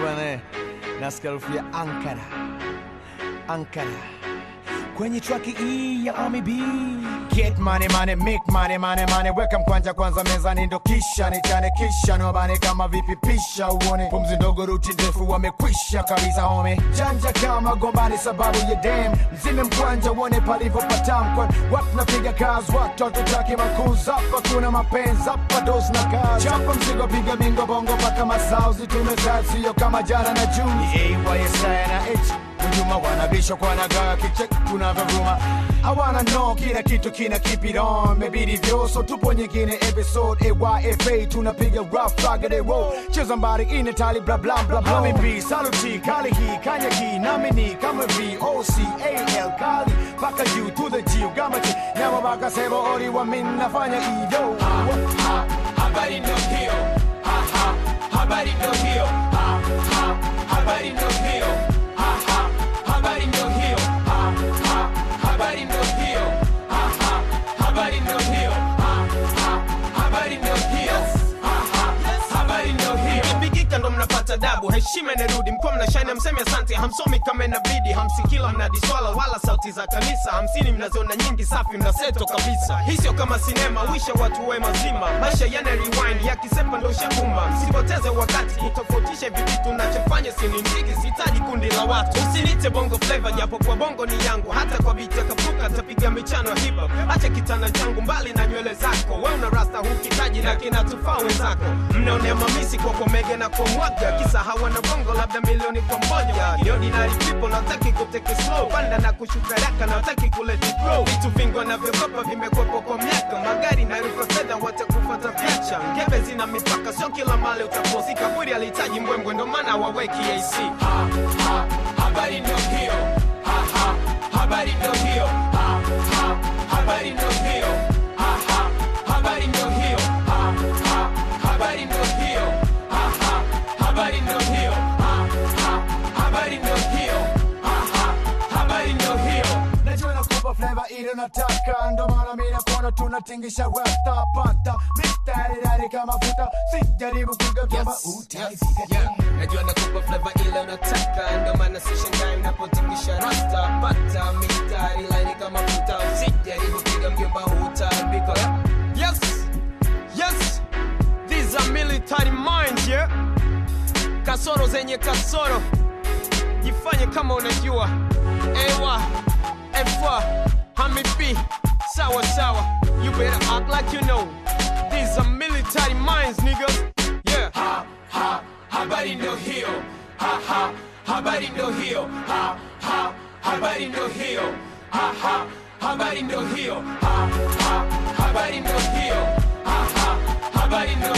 bwana, nasikia harufu ya Ankara, Ankara kwenye traki hii ya Ami B. Get money money, make money money money, weka mkwanja kwanza mezani, ndo kisha nichane, kisha nobane kama vipi, pisha uone pumzi ndogo, ruti ndefu, wamekwisha kabisa home, janja kama gombani sababu ya dem, mzime mkwanja uone palivyopatamkwa, watu napiga kazi, watoto taki makuza, hapa kuna mapenzi, hapa dos na kazi, chapa mzigo, piga bingo bongo mpaka masauzi, tumezaa sio kama jana na juzi, AYSI na H Hujuma wanabisha kwa nagaa kichek tunavyovuma hawana no kila kitu kina keep it on mebidi vyoso tupo nyingine episode AYFA tunapiga rough raggedy roll cheza mbari ine tali bla bla bla bla Mami B saluti kali hii kanya hii nami ni kama V O C A L kali paka U to the G ugamati nyama baka sebo ori wa min nafanya iyo habari ndo hiyo ha, ha, habari ndo hiyo ha, ha, habari ndo hiyo ha, ha, habari ndo hiyo ha, ha, habari ndo hiyo ha, ha, habari ndo hiyo ha, ha, habari ndo hiyo ha, ha, habari ndo hiyo Ikipigika ndo mnapata dabu, heshima inarudi, mkuwa mnashine, hamsemi asante, hamsomi kama inabidi, hamsikila mnadiswala wala sauti za kanisa, hamsini mnaziona nyingi, safi mnaseto kabisa. Hii sio kama sinema, wisha watu we mazima, maisha yana rewind, yakisepa ndo shakumba. Msipoteze wakati kutofautisha hivi vitu nachofanya, sini mziki, sihitaji kundi la watu. Usinite bongo flavor, japo kwa bongo ni yangu, hata kwa biti ya kapuka tapiga michano ya hip hop. Acha kitana changu mbali na nywele zako, we una rasta hukitaji na kinatufaa wenzako. Mnaonea mamisi kwa komege na kwa mwaga, kisa hawana bongo labda milioni kwa moja. The ordinary people nataki kuteke slow, panda na kushuka raka nataki kuleti grow. Vitu vingi wanavyokopa vimekwepo kwa miaka, magari na rufa fedha watakufuata vyacha. Ngebe zina mipaka, sio kila mali utaposi. Kaburi alihitaji mbwembwe, ndo maana waweki AC. ha, ha, habari ndo hiyo ha, ha, habari ndo hiyo ha, ha, habari ndo hiyo ha, ha, habari ndo hiyo ha, ha, habari ndo hiyo ha, ha, habari ndo hiyo ha, ha, habari ndo hiyo ha, ha, habari ndo hiyo najua nakupa flavor ile nataka ndo maana mimi nakuona tunatingisha rasta pata mistari dari kama futa sijaribu kuiga kama utaifika Yeah, najua nakupa flavor ile unataka, ndo maana sishangai unapotingisha rasta. Pata mistari laini kama futa, usijaribu piga mjomba, hutaambika. Yes, yes, these are military minds, yeah. Kasoro zenye kasoro, jifanye kama unajua. Ewa, efa, hami B, sawa sawa. You better act like you know. These are military minds, niggas. Yeah. ha, ha, habari ndo hiyo ha, ha, habari ndo hiyo ha, ha, habari ndo hiyo ha, ha, habari ndo hiyo ha, ha, habari ndo hiyo ha, ha, habari ndo